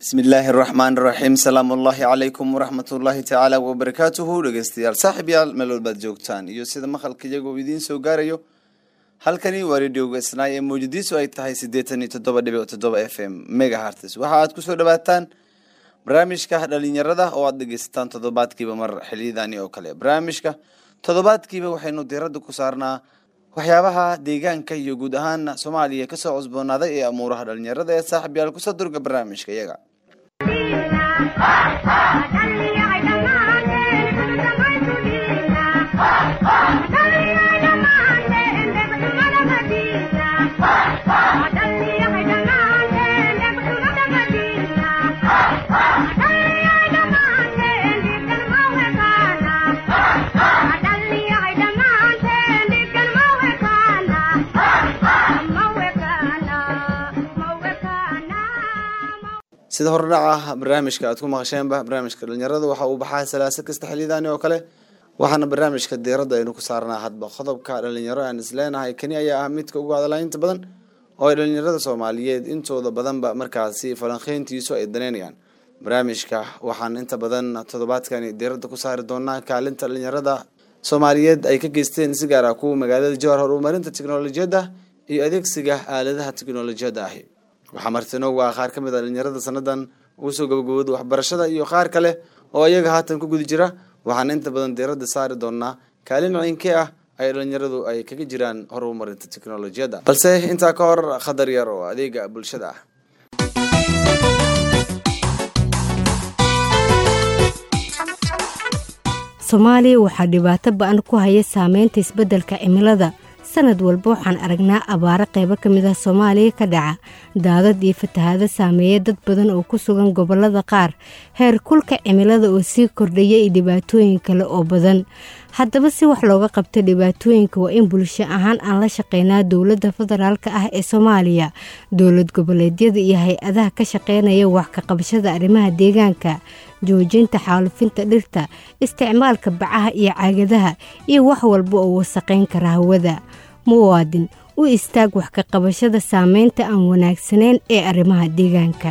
bismi illaahi araxmaan iraxiim salaamu ullaahi calaykum waraxmat ullaahi tacaala wabarakaatuhu dhegeystayaal saaxib yaal meel walbaad joogtaan iyo sida maqalka iyagoo idiin soo gaarayo halkani waa radioga isnaay ee mawjadiisu ay tahay siddeetan iyo toddoba dhibic toddoba f m mega hartes waxa aad kusoo dhawaataan barnaamijka dhalinyarada oo aad dhegeysataan toddobaadkiiba mar xiliyadani oo kale barnaamijka toddobaadkiiba waxaynu diiradda ku saarnaa waxyaabaha deegaanka iyo guud ahaan soomaaliya kasoo cusboonaaday ee amuuraha dhalinyarada ee saaxib yaal kusoo durga barnaamijka iyaga sida hordhaca barnaamijka aad ku maqasheenba barnaamijka dhalinyarada waxa uu baxaa salaaso kasta xiliyadaani oo kale waxaana barnaamijka diiradda aynu ku saarnaa hadba qodobka dhalinyaro aan isleenahay kani ayaa ah midka ugu hadalaynta badan oo ay dhalinyarada soomaaliyeed intooda badanba markaasi falanqeyntiisu ay daneynayaan barnaamijka waxaan inta badan toddobaadkani diiradda ku saari doonaa kaalinta dhalinyarada soomaaliyeed ay ka geysteen si gaar ah kuwa magaalada jowhar horumarinta teknolojiyadda iyo adeegsiga aaladaha teknolojiyadda ahi waxaa martinoogu ah qaar ka mid a dhalinyarada sanadan ugu soo gabagabooda waxbarashada iyo qaar kale oo iyaga haatan ku guda jira waxaana inta badan diiradda saari doonaa kaalin ciinkee ah ay dhalinyaradu ay kaga jiraan horumarinta teknolojiyadda balse intaa ka hor khadar yar oo adeega bulshada ah soomaaliya waxaa dhibaato ba-an ku haya saameynta isbeddelka cimilada sanad walba waxaan aragnaa abaaro qaybo ka mid ah soomaaliya ka dhaca daadad iyo fatahaado saameeya dad badan oo ku sugan gobollada qaar heer kulka cimilada oo sii kordhaya iyo dhibaatooyin kale oo badan haddaba si wax looga qabto dhibaatooyinka waa in bulsho ahaan aan la shaqeynaa dowladda federaalka ah ee soomaaliya dowlad goboleedyada iyo hay-adaha ka shaqeynaya wax ka qabashada arrimaha deegaanka joojinta xaalufinta dhirta isticmaalka bacaha iyo caagadaha iyo wax walba oo wasaqayn kara hawada muwaadin u istaag wax ka qabashada saameynta aan wanaagsanayn ee arrimaha deegaanka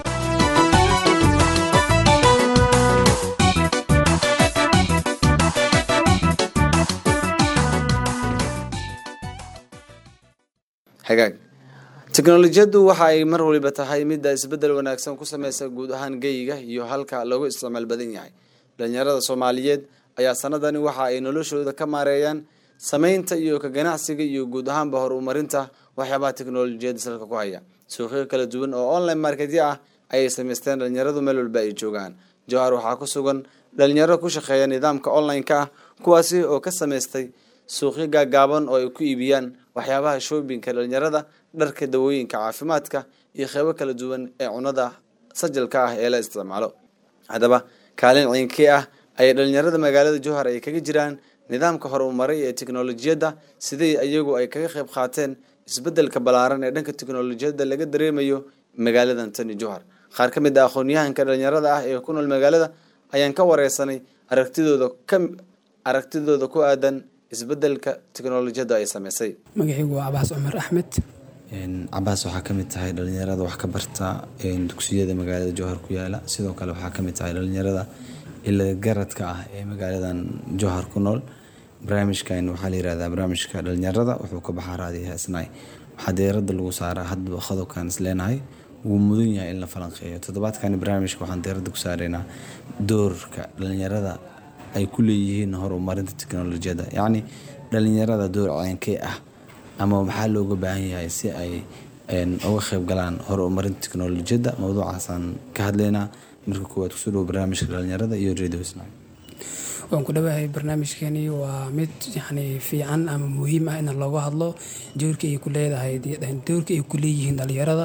hagaag teknolojiyaddu waxa ay mar waliba tahay midda isbeddel wanaagsan ku sameysa guud ahaan geyiga iyo halka loogu isticmaal badan yahay dhalinyarada soomaaliyeed ayaa sanadani waxa ay noloshooda ka maareeyaan sameynta iyo ka ganacsiga iyo guud ahaanba horumarinta waxyaabaha teknolojiyadda salka ku haya suuqyo kala duwan oo online marketyo ah ayay sameysteen dhalinyaradu meel walba ay joogaan jowhar waxaa ku sugan dhalinyaro ku shaqeeya nidaamka online-ka ah kuwaasi oo ka sameystay suuqyo gaagaaban oo ay ku iibiyaan waxyaabaha shoobinka dhalinyarada dharka dawooyinka caafimaadka iyo qeybo kala duwan ee cunada sajalka ah ee la isticmaalo haddaba kaalin ciinkii ah ayay dhalinyarada magaalada jowhar ay kaga jiraan nidaamka horumaray ee teknolojiyadda sidii iyagu ay kaga qeyb qaateen isbedelka ballaaran ee dhanka teknolojiyadda laga dareemayo magaaladan tani jowhar qaar ka mid a aqoon-yahanka dhalinyarada ah ee ku nool magaalada ayaan ka wareysanay aragtidooda ka aragtidooda ku aadan isbedelka teknolojiyadda ay sameysay magacaygu waa cabaas cumar axmed cabaas waxaa kamid tahay dhalinyarada wax ka barta dugsiyada magaalada jowhar ku yaala sidoo kale waxaa kamid tahay dhalinyarada ila garadka ah ee magaaladan jowhar ku nool barnaamijkan waxaa la yirahdaa barnaamijka dhalinyarada wuxuu ka baxaa raadiyaha isnaay waxaa deerada lagu saaraa hadba qodobkan isleenahay wuu mudan yahay in la falanqeeyo toddobaadkani barnaamijka waxaan deerada ku saareynaa doorka dhalinyarada ay ku leeyihiin horumarinta teknolojiyadda yacni dhalinyarada door ceenkee ah ama maxaa looga baahan yahay si ay uga qeyb galaan horumarinta teknolojiyadda mawduucaasaan ka hadlaynaa marka koowaad kusoo dhawo barnaamijka dhalinyarada iyo radio sna waan ku dhawahay barnaamijkani waa mid yani fiican ama muhiim ah in looga hadlo doorka ay ku leedahay doorka ay ku leeyihiin dhalinyarada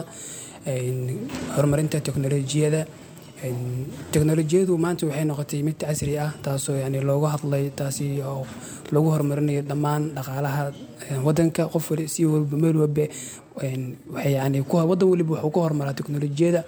horumarinta teknolojiyada teknolojiyadu maanta waxay noqotay mid casri ah taasoo yani looga hadlay taasi oo lagu horumarinayo dhammaan dhaqaalaha wadanka qof wali si walba meel walba waxay yani wadan waliba wuxuu ku horumaraa teknolojiyada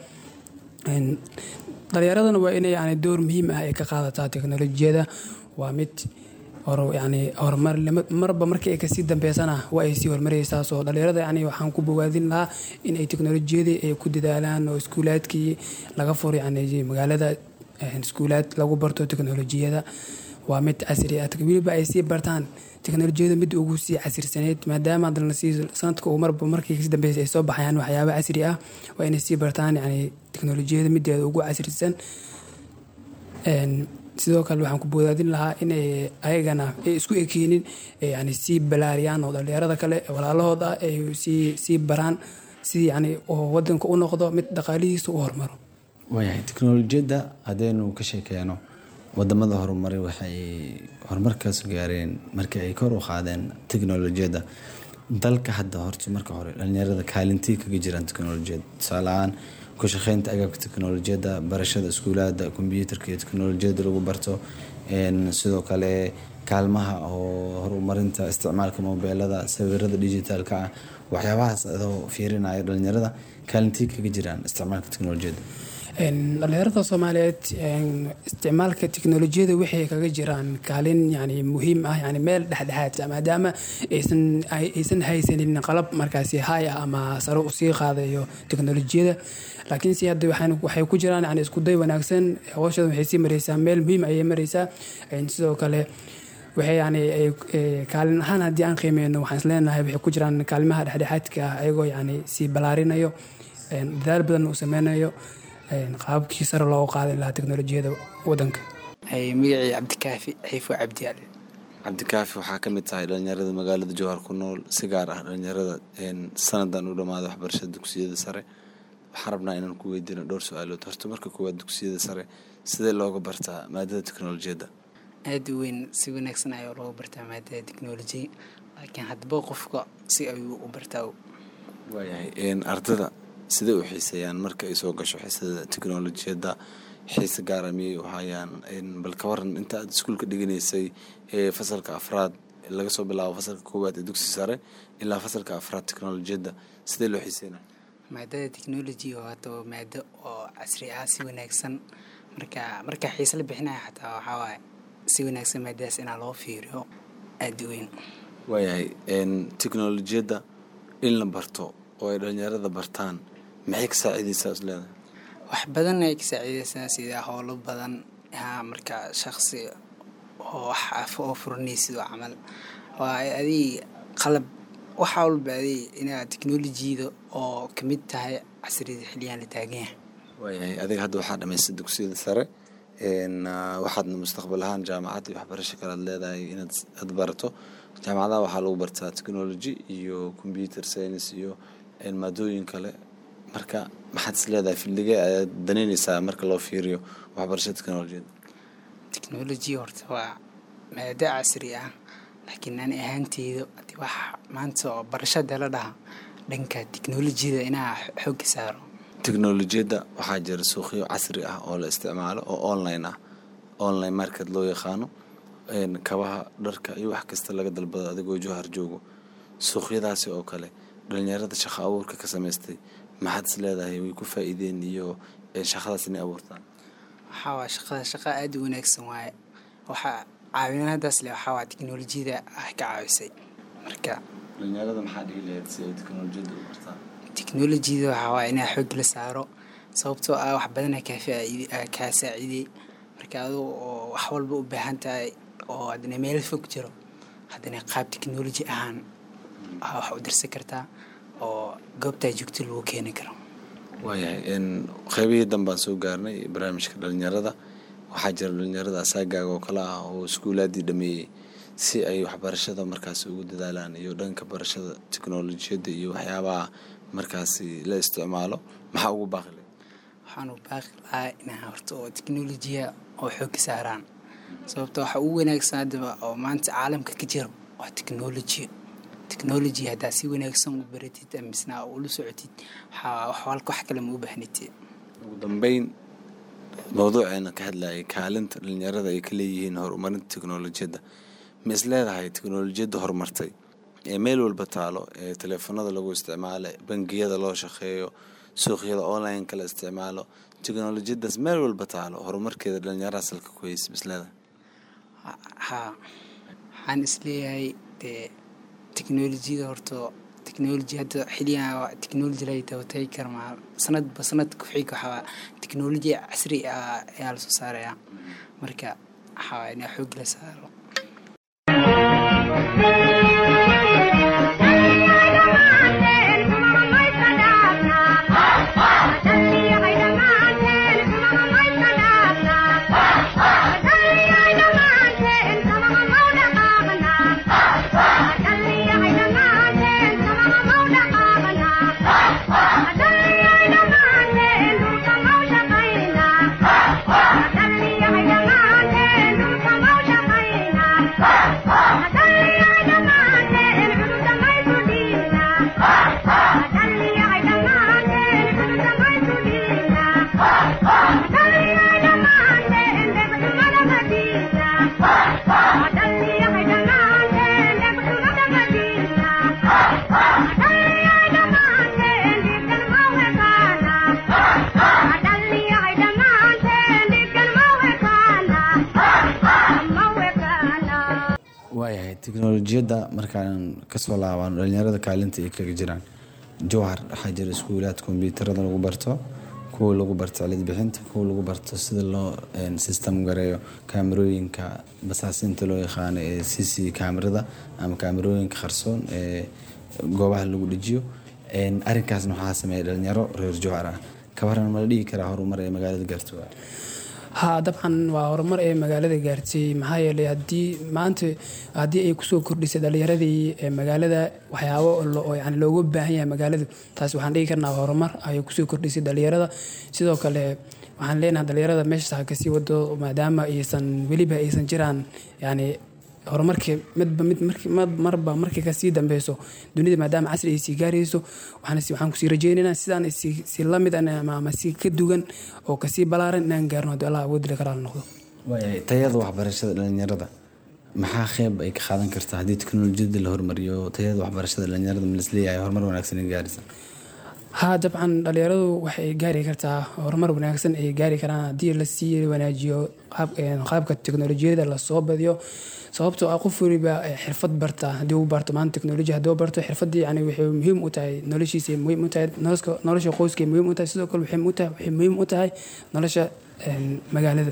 dhalinyaradana waa inay yani door muhiim ah ay ka qaadataa teknolojiyada waa mid hor yani horumar marba markii ay kasii dambeysana waa ay sii horumaraysaa soo dhalinyarada yani waxaan ku bogaadin lahaa in ay teknolojiyadii ay ku dadaalaan oo iskuulaadkii laga furo yani magaalada iskuulaad lagu barto teknolojiyada waa mid casri ah weliba ay sii bartaan teknolojiyada mid ugu sii casirsaneyd maadaama hadana sii sanadka uu marba markii kasii dambeysay ay soo baxayaan waxyaaba casri ah waa inay sii bartaan yani teknolojiyada mideeda ugu casrisan sidoo kale waxaan ku bodaadin lahaa inay ayagana ay isku ekeenin yani sii balaariyaan oo dhalinyarada kale walaalahooda ay sii sii baraan si yani oo wadanka u noqdo mid dhaqaalihiisa u hormaro waayahay teknolojiyadda haddaynu ka sheekeeno wadamada horumaray waxay horumarkaas gaareen markii ay kor u qaadeen teknolojiyadda dalka hadda horta marka hore dhalinyarada kaalintii kaga jiraan teknolojiyadda tusaaleahaan ku shaqeynta agabka teknolojiyadda barashada iskuulaada kombyuutarka iyo teknolojiyadda lagu barto sidoo kale kaalmaha oo horumarinta isticmaalka mobeelada sawirada digitaalka ah waxyaabahaas adoo fiirinaya dhalinyarada kaalintii kaga jiraan isticmaalka teknolojiyadda dhalinyarada soomaaliyeed isticmaalka teknolojiyada waxay kaga jiraan kaalin yani muhiim ah yani meel dhexdhexaad maadaama aysan aysan haysanin qalab markaasi hay ah ama sare usii qaadayo teknolojiyada laakiin si hadda waxay ku jiraan yani iskuday wanaagsan hawshada waxay sii mareysaa meel muhiim ayay mareysaa sidoo kale waxay yani kaalin ahaan haddii aan qiimeyno waxaan isleenahay waxay ku jiraan kaalimaha dhexdhexaadka ah ayagoo yani sii balaarinayo dadaal badan uu sameynayo qaababkii sare loogu qaadi lahaa teknolojiyada wadanka magacii cabdikaafi xiifo cabdiyaale cabdikaafi waxaa ka mid tahay dhalinyarada magaalada jowhar ku nool si gaar ah dhalinyarada sanadan u dhammaada waxbarashada dugsiyada sare waxaan rabnaa inaan ku weydiino dhowr su-aalood horta marka koowaad dugsiyada sare sidee looga bartaa maadada teknolojiyadda aada u weyn si wanaagsan ayaa looga bartaa maadada teknolojiya laakiin haddaba qofka si ayuu u bartaa waayahay ardada sidee u xiiseeyaan marka ay soo gasho xiisada teknolojiyadda xiise gaara miyay u hayaan bal ka waran inta aad iskuulka dhiganaysay ee fasalka afraad laga soo bilaabo fasalka koowaad ee dugsi sare ilaa fasalka afraad teknolojiyadda sidee loo xiiseynaya maadada technology waata maado oo casri ah si wanaagsan marka markaa xiise la bixinaya xataa waxaa waaye si wanaagsan maadadaas inaa loo fiiriyo aada u weyn waayahay teknolojiyadda in la barto oo ay dhalinyarada bartaan maxay ka saaciideysaa is leedahay wax badan ay ka saaciideysaa sida howlo badan haa marka shaqsi oo wax af oo furanaysid oo camal waa adig qalab waxa walba adig inaad teknolojiyada oo kamid tahay casriyada xiliyaan la taagan yahay waayahay adiga hadda waxaa dhamaystay dugsiyada sare waxaadna mustaqbal ahaan jaamacad iyo waxbarasho kale ad leedahay inaad ad barato jaamacadaha waxaa lagu bartaa technology iyo computer science iyo maadooyin kale marka maxaad is leedahay fildigee ayaad daneyneysaa marka loo fiiriyo waxbarashada teknolojiyadda technology horta waa maado casri ah laakiin ani ahaanteyda adi wax maanta oo barashada la dhaha dhanka teknolojiyada inaa xooga saaro teknolojiyadda waxaa jira suuqyo casri ah oo la isticmaalo oo online ah online market loo yaqaano kabaha dharka iyo wax kasta laga dalbado adigoo johar joogo suuqyadaasi oo kale dhalinyarada shaqo abuurka ka samaystay maxaad is leedahay way ku faa-iideen iyo shaqadaas inay abuurtaan waxaa waa shaqada shaqa aada u wanaagsan waaye waxaa caawinaadaas le waxaa waa teknolojiyada ah ka caawisay marka dhalinyarada maxaa dhihi lahayd si ay teknolojiyadda u bartaan teknolojiyada waxaa waa inaa xoog la saaro sababtoo ah wax badana kaa faaid kaa saaciidey marka aduu oo wax walba u baahan tahay oo haddana meel fog jiro haddana qaab teknoloji ahaan wax u dirsan kartaa oo goobtaa joogto lagu keeni karo waayahay qeybihii danbaan soo gaarnay barnaamijka dhalinyarada waxaa jira dhalinyarada asaagaaga oo kale ah oo iskuulaadii dhameeyey si ay waxbarashada markaasi ugu dadaalaan iyo dhanka barashada teknolojiyadda iyo waxyaabaha markaasi la isticmaalo maxaa ugu baaqile waxaan u baaqi lahaa inaa horta oo teknolojiya oo xoogka saaraan sababto waxa ugu wanaagsan haddaba oo maanta caalamka ka jiro waa teknolojiya technology haddaa si wanaagsan u baratid misna ula socotid wax kale ma u baahnitid ugu dambeyn mawduuceena ka hadlayay kaalinta dhalinyarada ay ka leeyihiin horumarinta teknolojiyadda ma is leedahay teknolojiyadda horumartay ee meel walba taalo ee teleefanada lagu isticmaalo bangiyada loo shaqeeyo suuqyada online kala isticmaalo teknolojiyadaas meel walba taalo horumarkeeda dhalinyaraha salka ku haysa ma is leedahay haa waxaan isleeyahay dee teknolojiyada horto technology hadda xiliyan technology la dabatay karma sanadba sanad ku xig waxaa technology casri ah ayaa lasoo saaraya marka waxaa in xoog la saaro waayahay teknolojiyadda markaan kasoo laabano dhalinyarada kaalinta ay kaga jiraan jowhar waxaa jira iskuulaad kombyuutarada lagu barto kuwa lagu barto cilid bixinta kuwa lagu barto sida loo system gareeyo kaamarooyinka basaasinta loo yaqaano ee c c kaamarada ama kaamarooyinka qarsoon ee goobaha lagu dhejiyo arinkaasna waxaa sameeya dhalinyaro reer jowhar ah kabaran ma la dhigi karaa horumar ee magaalada gaarto haa dabcan waa horumar ee magaalada gaartay maxaa yeelay haddii maanta haddii ay kusoo kordhisay dhalinyaradii magaalada waxyaabo oo yani looga baahan yahay magaalada taas waxaan dhigi karnaa horumar ay kusoo kordhisay dhalinyarada sidoo kale waxaan leenahay dhalinyarada meesha kasii wado maadaama aysan weliba aysan jiraan yani horumarkii midba mid marba markii kasii dambeyso dunida maadaama casri ay sii gaarayso waxaan kusii rajeynaynaa sidaan si lamid ama si ka dugan oo kasii balaaran inaan gaarno haddii allah awoodile karaala noqdo waayahay tayada waxbarashada dhalinyarada maxaa qeyb ay ka qaadan kartaa haddii teknolojiyada la hormariyo tayada waxbarashada dhalinyarada ma lisleeyahay horumar wanaagsan ay gaaraysa haa dabcan dhalinyaradu waxay gaari kartaa horumar wanaagsan ay gaari karaan haddii lasii wanaajiyo qaabka teknolojiyada lasoo badiyo sababtoo ah qof waliba xirfad barta haddii uu barto maanta teknoloji haddii uu barto xirfadii yani waxay muhiim u tahay noloshiisa muhiim u tahay nolosha qoyska muhiim u tahay sidoo kale waxay muhiim u tahay nolosha magaalada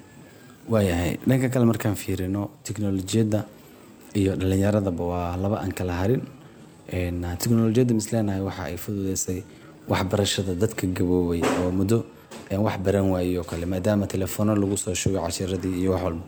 waayahay dhanka kale markaan fiirino teknolojiyadda iyo dhalinyaradaba waa laba aan kala harin teknolojiyadda misleenahay waxa ay fududeysay waxbarashada dadka gaboobay oo muddo wax baran waayey oo kale maadaama telefoona lagu soo shugay cashiradii iyo wax walba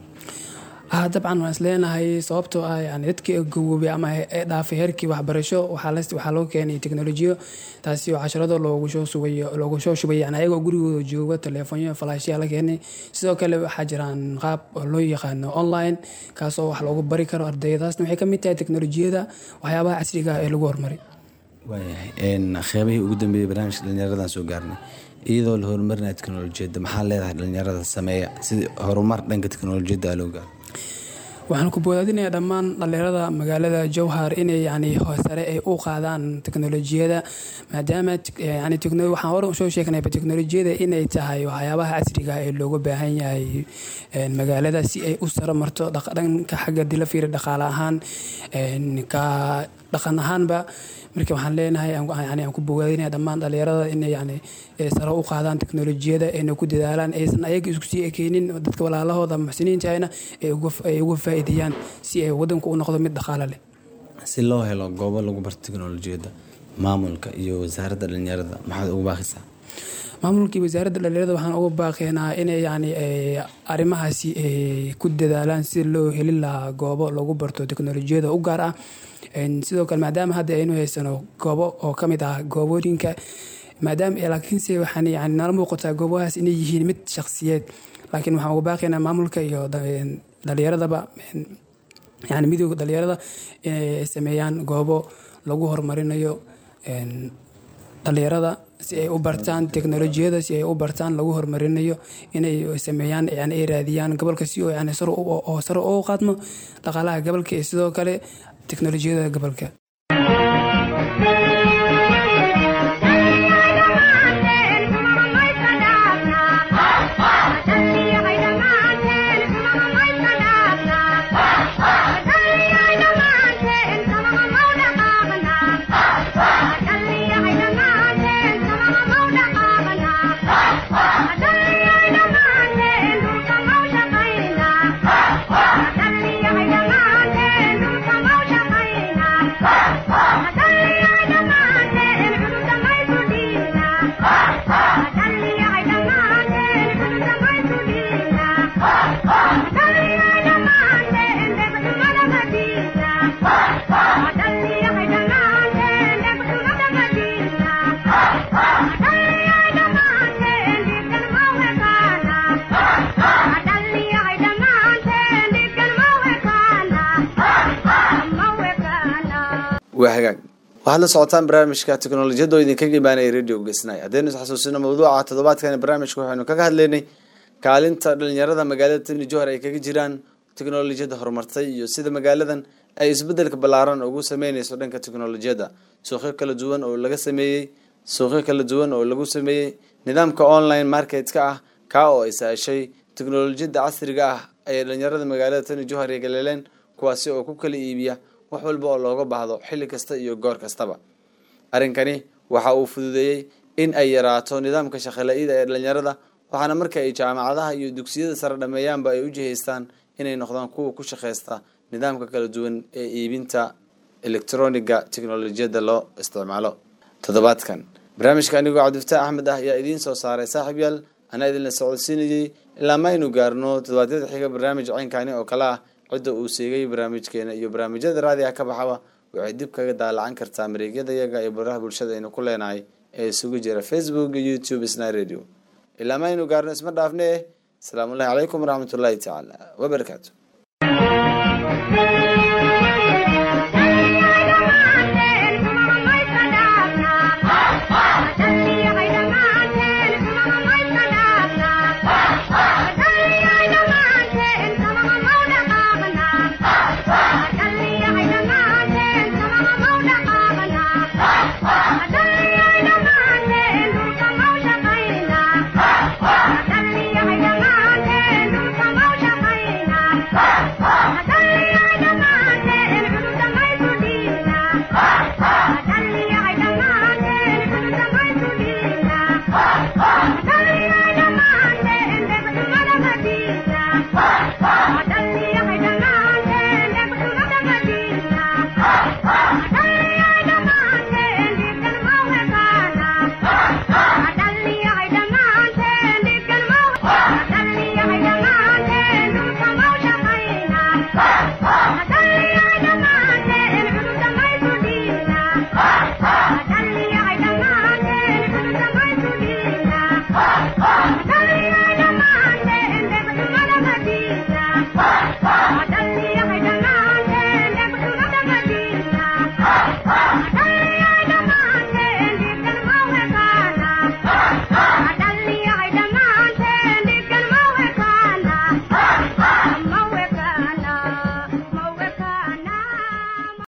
ah dabcan waan isleenahay sababtoo ah yani dadkii gawoobay ama ee dhaafay heerkii waxbarasho waxaa loo keenay teknolojiyo taasi oo casharado loogu soo sugay loogu soo shubay yani ayagoo gurigooda jooga telefoonyo falaashyaa la keenay sidoo kale waxaa jiraan qaab oo loo yaqaano online kaasoo wax loogu bari karo ardaydaasna waxay kamid tahay teknolojiyada waxyaabaha casriga ah ee lagu hormaray waayahay qeybihii ugu dambeeyey barnaamijka dhalinyaradan soo gaarnay iyadoo la horumarinaya teknolojiyadda maxaa leedahay dhalinyarada sameeya sidii horumar dhanka teknolojiyadda loo gaaro waxaan ku boodadinayaa dhammaan dhalinyarada magaalada jowhar inay yani sare ay u qaadaan teknolojiyada maadaama yani waxaan hore soo sheegnayba teknolojiyada inay tahay waxyaabaha casriga ee looga baahan yahay magaalada si ay u saro marto dhanka xagga dila fiiri dhaqaale ahaan ka dhaqan ahaanba marka waxaan leenahay yani aan ku bogaadinaya dhammaan dhalinyarada inay yani sare u qaadaan teknolojiyada ayna ku dadaalaan aysan ayaga isku sii ekeynin dadka walaalahooda muxsiniintahayna ay uga faa'iideeyaan si ay wadanku u noqdo mid dhaqaale leh si loo helo goobo lagu barto teknolojiyadda maamulka iyo wasaaradda dhalinyarada maxaad ugu baaqisaa maamulkii wasaaradda dhalinyarada waxaan uga baaqeynaa inay yani arrimahaasi ku dadaalaan si loo heli lahaa goobo lagu barto teknolojiyada u gaar ah sidoo kale maadaama hadda aynu haysano goobo oo ka mid ah goobooyinka maadaama laakiinse waxaan yani nala muuqataa goobahaas inay yihiin mid shakhsiyeed laakiin waxaan uga baaqaynaa maamulka iyo dhalinyaradaba yani midooda dhalinyarada inay sameeyaan goobo lagu horumarinayo dhalinyarada si ay u bartaan teknolojiyada si ay u bartaan lagu horumarinayo inay sameeyaan yani ay raadiyaan gobolka si oo yani oo sare u qaadmo dhaqaalaha gobolka iyo sidoo kale teknolojiyada gobolka Thank you. waxaad la socotaan barnaamijka teknolojiyadda oo idinkaga imaanaya radio gesnay haddaynu isxasuusino mawduuca toddobaadkan barnaamijka waxaynu kaga hadlaynay kaalinta dhalinyarada magaalada tibni johor ay kaga jiraan teknolojiyadda horumartay iyo sida magaaladan ay isbedelka ballaaran ugu sameyneyso dhanka teknolojiyadda suuqyo kala duwan oo laga sameeyey suuqyo kala duwan oo lagu sameeyey nidaamka online marketka ah kaa oo ay saashay teknolojiyadda casriga ah ayay dhalinyarada magaalada tibni johor ay galeeleen kuwaasi oo ku kala iibiya wax walba oo looga baahdo xilli kasta iyo goor kastaba arrinkani waxa uu fududeeyey in ay yaraato nidaamka shaqala-ida ee dhalinyarada waxaana marka ay jaamacadaha iyo dugsiyada sare dhameeyaanba ay u jihaystaan inay noqdaan kuwa ku shaqeysta nidaamka kala duwan ee iibinta electroniga teknolojiyadda loo isticmaalo toddobaadkan barnaamijka anigoo cabdifataax axmed ah ayaa idiin soo saaray saaxiib yaal anaa idinla socodsiinayey ilaa ma aynu gaarno toddobaadyada xiga barnaamij ceynkani oo kale ah cidda uu seegay barnaamijkeena iyo barnaamijyada raadiga ka baxaba waxay dib kaga daalacan kartaa mareegyada yaga iyo baraha bulshada aynu ku leenahay ee isugu jira facebook iyo youtube sna radio ilaa ma aynu gaarno isma dhaafne asalaamu ullahi calaykum waraxmatullaahi tacaala wabarakaatu